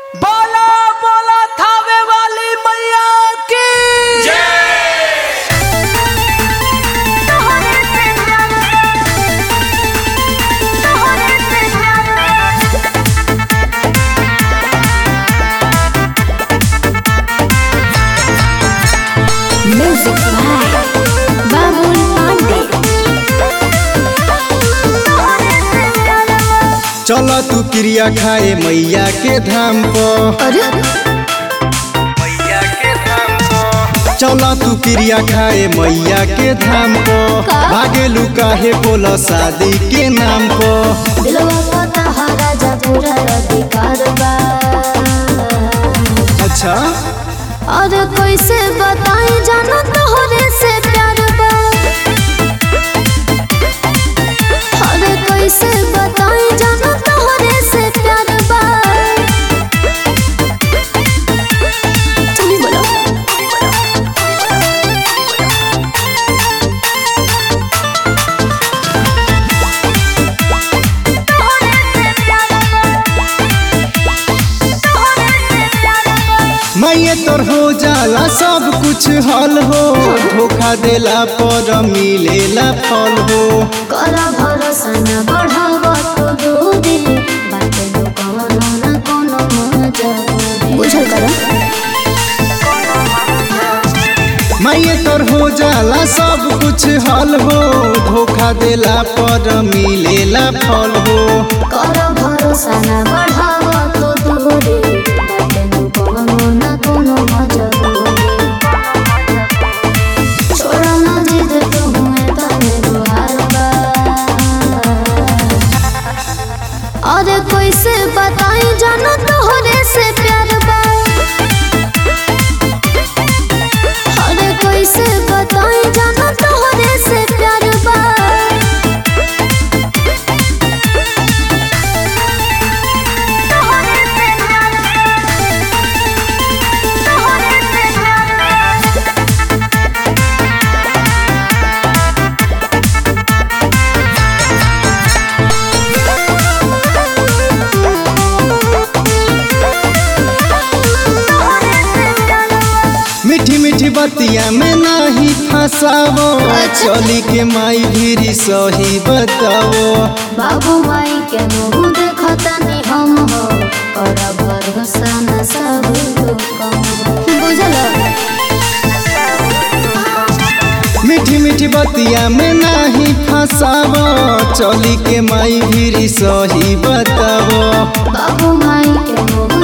बोला बोला थावे वाली मैया की Music by Babul Pandey. चल तू क्रिया खाए मैया के धाम पर अरे चल तू क्रिया खाए मैया के धाम पर का? भागेलू काहे बोल शादी के नाम पर दिलवा पता हा राजा पूरा अधिकार बा अच्छा और कैसे बताई जानो तोहरे से प्यार बा और कैसे बताई जानो तोहरे से प्यार बा चली बोलो मैये तोर हो जाला सब कुछ हल हो धोखा देला पर मिलेला फल हो कर भरोसा न बढ़ाव तो दूरी बाटे दो कवनो न कोनो मजा बुझल कर मैये तोर हो जाला सब कुछ हल हो धोखा देला पर मिलेला फल हो कर भरोसा न बढ़ाव तो दूरी बाटे दो कवनो न कोनो मजा छोड़ा न जिद तू हुए तने दुआर बा और कैसे बताई जानो तोहरे से प्यार बा अरे कैसे बताई जानो तोहरे से प्यार बा मीठी मीठी बतिया में नहीं फंसावो अच्छा। चली के माई भीरी सही बतावो बाबू माई के मुँह देखता नहीं हम हो कर भरोसा न सब बुझल मीठी मीठी बतिया में नहीं फंसावो चली के माई भीरी सही बतावो बाबू माई के मुँह